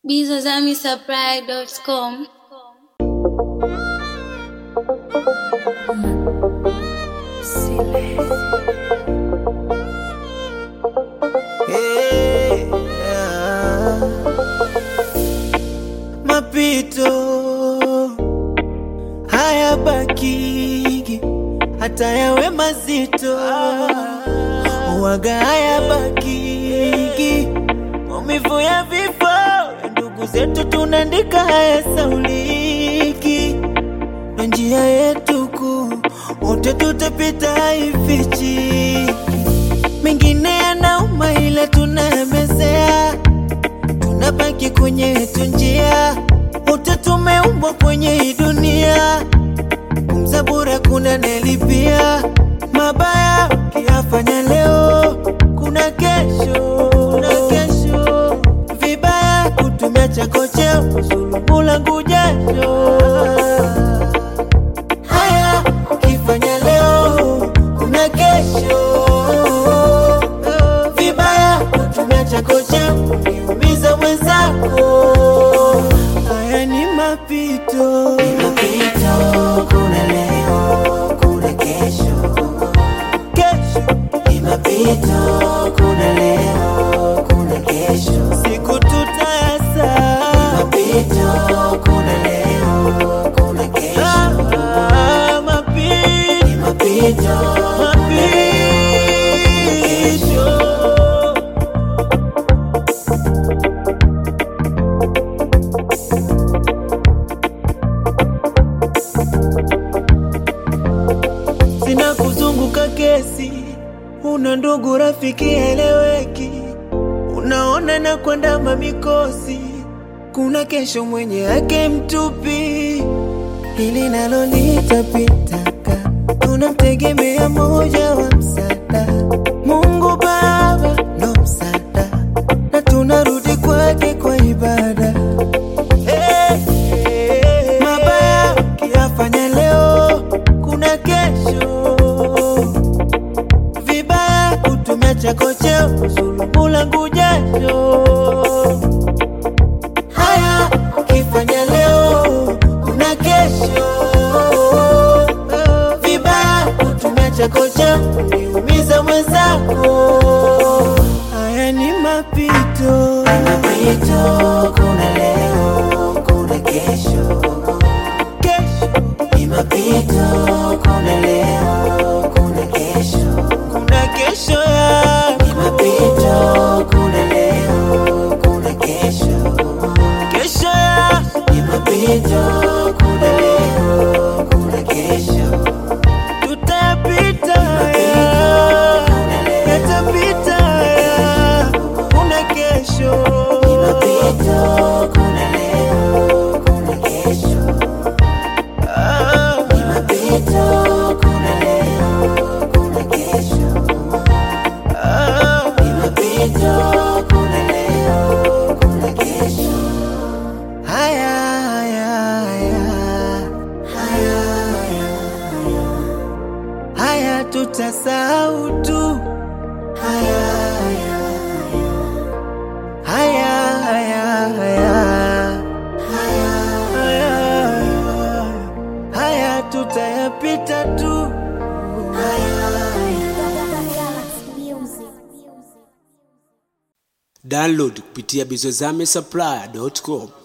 bizazamisupply.com. Hey, yeah. Mapito haya bakigi hata yawe mazito waga haya bakigi maumivu ya vifo ya ndugu zetu tunaandika haya sauliki na njia yetu kuu wote tutapita haifichi mengine yanauma ila tunayamezea, tunabaki kwenye yetu njia, wote tumeumbwa kwenye hii dunia, kumza bure kuna nelipia mabaya ukiyafanya leo, kuna kesho, kuna kesho vibaya kutumia chako cheo kuzulumu langu jasho haya ukifanya leo kuna kesho vibaya kutumia chako cha kuniumiza mwenzako haya ni mapito mapito kuna leo kuna kesho kesho ni mapito kuna leo kuna kesho siku tutayasa mapito kuna leo kuna kesho ah, mapito ni mapito mapito sina kuzunguka kesi, una ndugu rafiki eleweki, unaona na kwenda mamikosi, kuna kesho mwenye yake mtupi, hili nalo litapitaka, tunamtegemea moja wa msaada, Mungu Baba ndo msaada, na tunarudi kwake kwa ibada. Hey, hey, mabaya ukiyafanya leo, kuna kesho vibaya kutumia chako cheo kuzulumu langu jasho. Haya ukifanya leo, kuna kesho vibaya kutumia chako cheo kuniumiza mwenzako. Haya ni mapito, mapito, kuna leo, kuna kesho kesho ni mapito, kuna leo, kuna kesho, kuna kesho ya ni mapito, kuna leo, kuna kesho, kesho ya ni mapito, kuna leo, kuna kesho, tutayapita haya, yatapita haya, kuna kesho, ni mapito, kuna leo, kuna kesho ni mapito, kuna leo, kuna kesho. Ni mapito, kuna leo, kuna kesho. Haya, haya, haya, haya, haya, haya. Haya tutasahau tu. Haya, haya, haya, haya, haya, haya, haya, haya. Haya tutayapita tu. Haya, haya. Download kupitia bizozame supply.com.